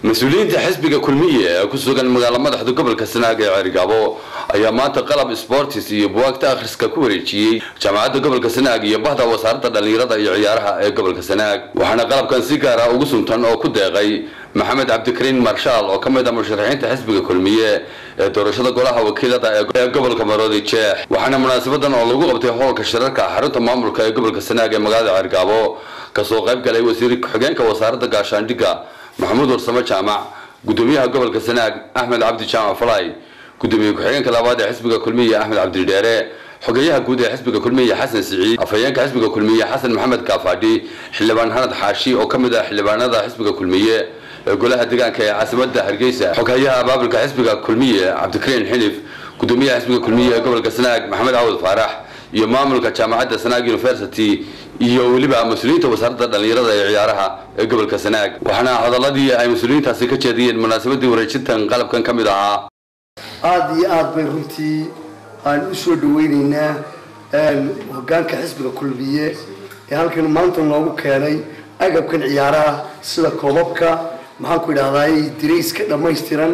mas-uuliyiinta xisbiga kulmiye ee ku sugan magaalo madaxda gobolka sanaag ee ceerigaabo ayaa maanta qalab sportis iyo buwaagta akhriska ku wareejiyey jaamacadda gobolka sanaag iyo bahda wasaaradda dhallinyarada iyo ciyaaraha ee gobolka sanaag waxaana qalabkan si gaara ugu suntan oo ku deeqay maxamed cabdikariin marshaal oo ka mid ah musharaxiinta xisbiga kulmiye ee doorashada golaha wakiilada ee gobolka maroodi jeex waxaana munaasabadan oo lagu qabtay hoolka shirarka xarunta maamulka ee gobolka sanaag ee magaalada ceerigaabo kasoo qayb galay wasiir ku-xigeenka wasaaradda gaashaandhigga maxamuud warsamo jaamac gudoomiyaha gobolka sanaag axmed cabdi jaamac falay gudoomiye ku-xigeenka labaad ee xisbiga kulmiye axmed cabdidheere xogeyaha guud ee xisbiga kulmiye xasan siciid afhayeenka xisbiga kulmiye xasan maxamed kaafadhi xildhibaan hanad xaashi oo ka mid ah xildhibaanada xisbiga kulmiye ee golaha deegaanka ee caasimada hargeysa xoghayaha abaabulka xisbiga kulmiye cabdikariin xilif gudoomiyaha xisbiga kulmiye ee gobolka sanaag maxamed cawad faarax iyo maamulka jaamacadda sanaag university iyo weliba mas-uuliyiinta wasaaradda dhallinyarada ee ciyaaraha ee gobolka sanaag waxaana hadaladii ay mas-uuliyiintaasi ka jeediyeen munaasabadii wareejintan qalabkan ka mid ahaa aada iyo aada bay runtii aan u soo dhaweyneynaa hogaanka xisbiga kulmiye ee halkan maanta noogu keenay agabkan ciyaaraha sida koobabka maxaan ku idhahdaay dirayska dhammaystiran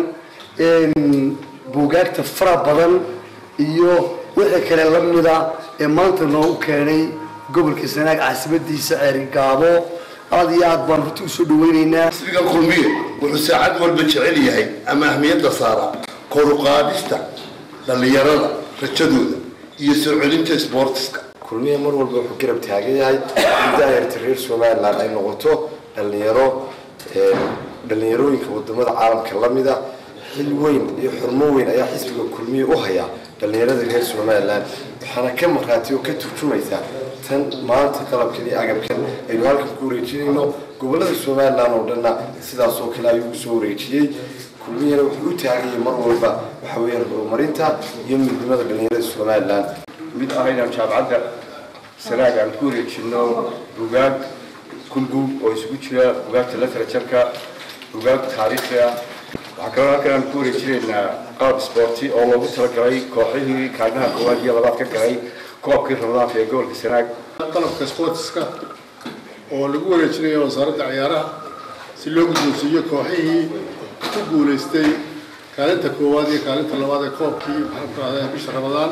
buugaagta fara badan iyo wixii kale lamida ee maanta noogu keenay gobolka sanaag caasimadiisa ceerigaabo aada iyo aad baan runtii usoo dhaweyneynaa xisbiga kulmiye wuxuu saacad walba jecel yahay ama ahmiyadda saara koruqaadista dhallinyarada rajadooda iyo soo celinta sboortiska kulmiye mar walba wuxuu garab taagan yahay in daayarta reer somalilan ay noqoto dhalinyaro dhalinyarooyinka wadamada caalamka lamida xil weyn iyo xurmo weyn ayaa xisbiga kulmiye u hayaa dhalinyarada reer somalilan waxaana ka markhaati oo ka turjumaysaa tan maanta qalabkan iyo agabkan aynu halkan ku wareejinayno gobolada somalilan oo dhanna sidaas oo kale ayuu usoo wareejiyey kulmiyana wuxuu u taaganyay mar walba waxa weeyaan horumarinta iyo midnimada dhalinyarada somalilan mid ah inaan jaamacadda sanaag aan ku wareejino bugaag kulbug oo isugu jira bugaagta literatureka bugaag taariikhi ah waxaa kaloo halkan aan ku wareejinaynaa qalab sporti oo loogu talagalay kooxihii kaadhaha koowaad iyo labaad ka galay koobkii ramadaanka ee gobolka sanaag qalabka sportiska oo lagu wareejinayo wasaaradda ciyaaraha si loo guddoonsiiyo kooxihii ku guulaystay kaalinta koowaad iyo kaalinta labaad ee koobkii maxaan ku rahdaa bisha ramadaan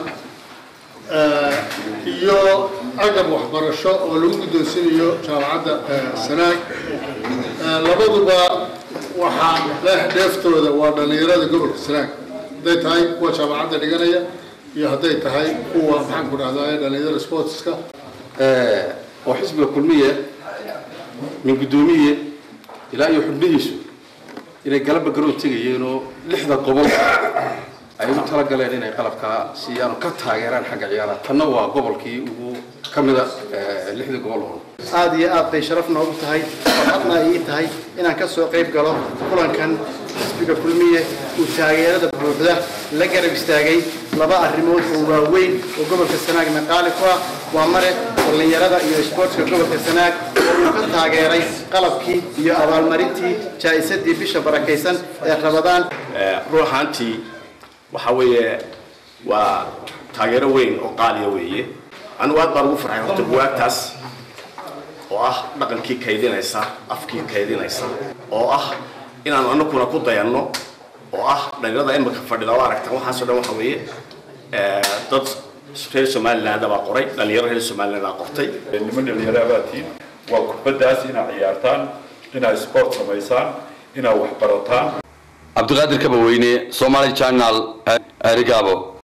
iyo agab waxbarasho oo lagu guddoonsinayo jaamacadda sanaag labaduba waxaa leh dheeftooda waa dhallinyarada gobolka sanaag hadday tahay kuwa jaamacadda dhiganaya iyo hadday tahay kuwa maxaan ku dhahdaa dhallinyarada sportska oo xisbiga kulmiye min guddoomiye ilaa iyo xubnihiisu inay galaba garoon tegayeenoo lixda gobol ay u talagaleen inay qalabkaa siiyaan oo ka taageeraan xagga ciyaaraha tanna waa gobolkii ugu ka mida lixdii gobol oo aada iyo aad bay sharaf noogu tahay farxadna ay ii tahay inaan ka soo qayb galo kulankan xisbiga kulmiye uu taageerada buuxda la garab istaagay laba arrimood oo waaweyn oo gobolka sanaagna qaali ku ah waa mare dhallinyarada iyo isboortska gobolka sanaag oo uu ka taageeray qalabkii iyo abaalmarintii jaa-isadii bisha barakaysan ee rabadaan ruux ahaantii waxa weeye waa taageero weyn oo qaaliya weeye anigu aad baan ugu farxay horta buwaagtaas oo ah dhaqankii kaydinaysa afkii kaydinaysa oo ah inaanu anaguna ku dayanno oo ah dhalinyarada imika fadhida oo aragtaan waxaasoo dhan waxa weeye dad reer somaliland baa qoray dhalinyaro reer somaliland baa qortay niman dhalinyaro abaatiin waa kubaddaas inaad ciyaartaan inaad sport samaysaan inaad wax barataan cabdiqaadir kabaweyne somaali channel erigabo